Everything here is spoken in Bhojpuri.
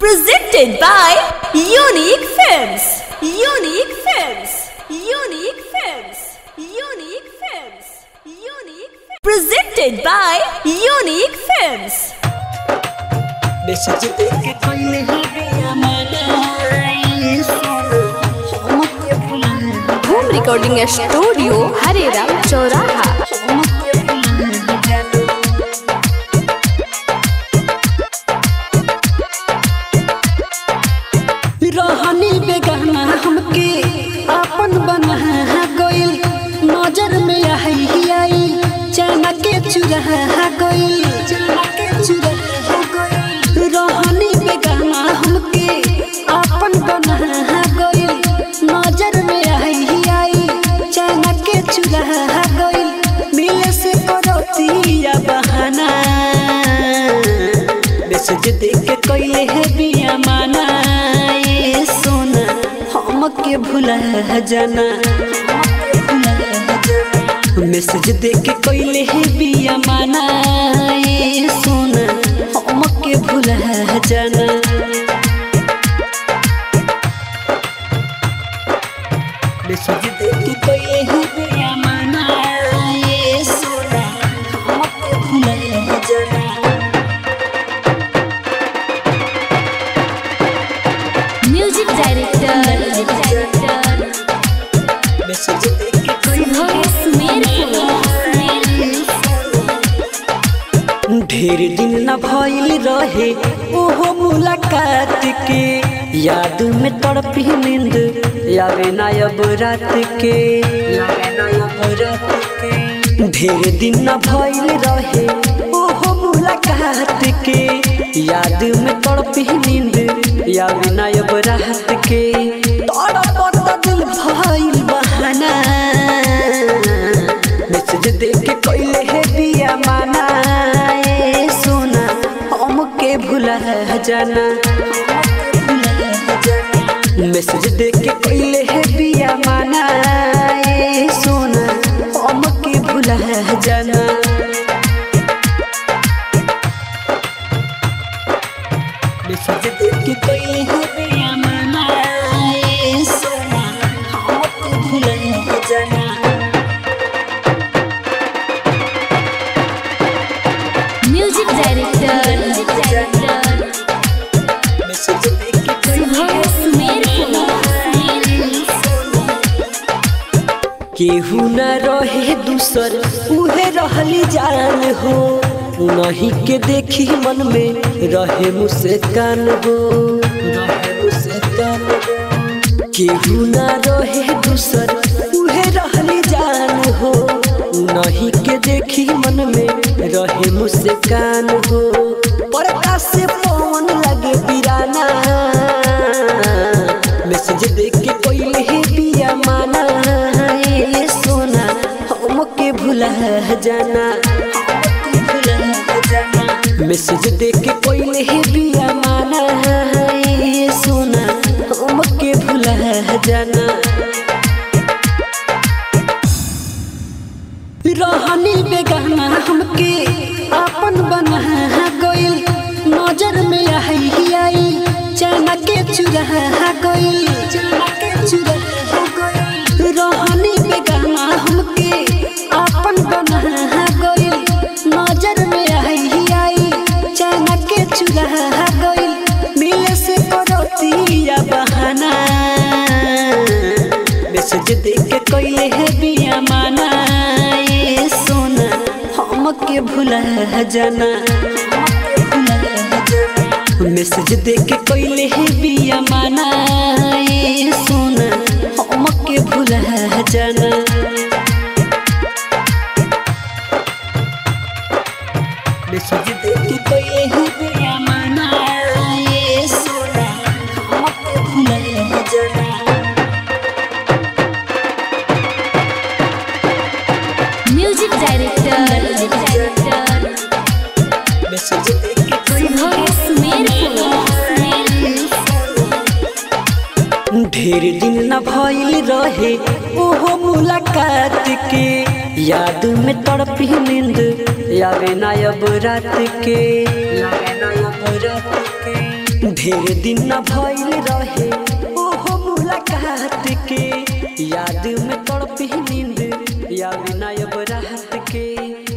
Presented by Unique Films. Unique Films. Unique Films. Unique Films. Unique Films. Presented by Unique Films. Message देके कोई हरिया मनाई सुनो हमके भुला होम रिकॉर्डिंग स्टूडियो हरेराम चौराहा हमके भुला जानो रहनी बेगाना हमके अपन बना गइल नजर में आई आई चना के चुरा गइल चना के चुरा गइल रहनी बेगाना हमके अपन बना गइल नजर में आई आई चना के चुरा गइल मिले से करतिया बहाना मैसेज देख के कइले है बिया माना ये सोना हमके भुला जाना मैसेज देख के कइले है बिया माना ये सोना हमके भुला जाना मैसेज देख के कइले है बिया माना ये सोना हमके भुला जाना म्यूजिक डायरेक्टर मैसेज देख के कइले ढेर दिन न भइल रहे ओहो मुलाकात के याद में तड़पी नींद यावे ना अब रात के यावे ना अब रात के ढेर दिन न भइल रहे ओहो मुलाकात के याद में तड़पी नींद यावे ना अब रात के तड़पत दिल भइल बहाना मैसेज देख के कइले है बिया माना ए सोना हमके भुला जाना मैसेज देख के कइले है बिया माना ए सोना हमके भुला जाना मैसेज देख के कइले है बिया माना ए सोना हमके भुला जाना म्यूजिक डायरेक्टर मैसेज देख के कइले केहू न रहे दूसर उहे रहली जान हो नहीं के देखी मन में रहे मुस्कान हो रहे मुस्कान हो केहू न रहे दूसर उहे रहली जान हो नहीं के देखी मन में रहे मुस्कान हो परका से पवन लगे बिराना मैसेज देख के कोई ही बिया माना ये सोना हमके भुला जाना मैसेज देख के कोई ही बिया माना ये सोना हमके भुला जाना रहनी बेगाना हमके अपन बना गइल नजर में आई आई चना के चुरा गइल चना के चुरा गइल रहनी बेगाना हमके अपन बना गइल नजर में आई आई चना के चुरा गइल मिले से करतिया बहाना मैसेज देख के कइले है बिया माना ये सोना हमके भुला जाना मैसेज देख के कइले है बिया माना ये सोना हमके भुला जाना मैसेज देख के कइले है बिया माना ये सोना हमके भुला जाना म्यूजिक डायरेक्टर मैसेज देख के कइले ढेर दिन न भइल रहे ओहो मुलाकात के याद में तड़पी नींद यावे ना अब रात के यावे ना अब रात के ढेर दिन न भइल रहे ओहो मुलाकात के याद में तड़पी नींद या विनायब राहत के